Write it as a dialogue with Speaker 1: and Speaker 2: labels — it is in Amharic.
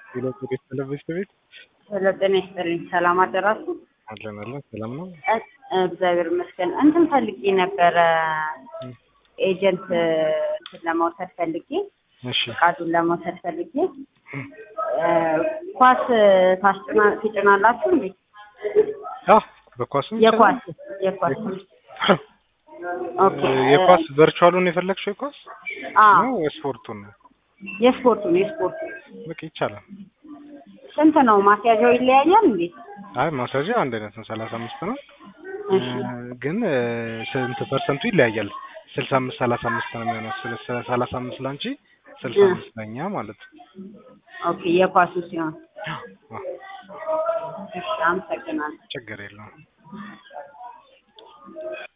Speaker 1: ሌሎች ቤት ተለበስተ ቤት
Speaker 2: ሄሎ ጤና ይስጥልኝ። ሰላም አደራችሁ?
Speaker 1: አለን አለን ሰላም ነው።
Speaker 2: እ- እግዚአብሔር ይመስገን። እንትን ፈልጌ ነበረ ኤጀንት እንትን ለመውሰድ ፈልጌ
Speaker 1: እሺ
Speaker 2: ፍቃዱን ለመውሰድ ፈልጌ እ፣ ኳስ ታስጭና ትጭናላችሁ እንዴ?
Speaker 1: አ በኳስም
Speaker 2: የኳስ የኳስ ኦኬ
Speaker 1: የኳስ ቨርቹዋሉን የፈለግሽው የኳስ
Speaker 2: አ
Speaker 1: ነው የስፖርቱን ነው?
Speaker 2: የስፖርቱን የስፖርቱ
Speaker 1: በቃ ይቻላል።
Speaker 2: ስንት ነው? ማስያዣው ይለያያል እንዴ?
Speaker 1: አይ ማሳጅ አንድ አይነት ነው፣ ሰላሳ አምስት ነው።
Speaker 2: እሺ
Speaker 1: እ፣ ግን እ፣ ስንት ፐርሰንቱ ይለያያል። ስልሳ አምስት ሰላሳ አምስት ነው የሚሆነው። ስለ ሰላሳ አምስት ላንቺ ስልሳ
Speaker 2: እ።
Speaker 1: አምስት ለኛ ማለት ነው።
Speaker 2: ኦኬ የኳሱ ሲሆን
Speaker 1: አ፣
Speaker 2: እሺ አመሰግናለሁ።
Speaker 1: ችግር የለውም።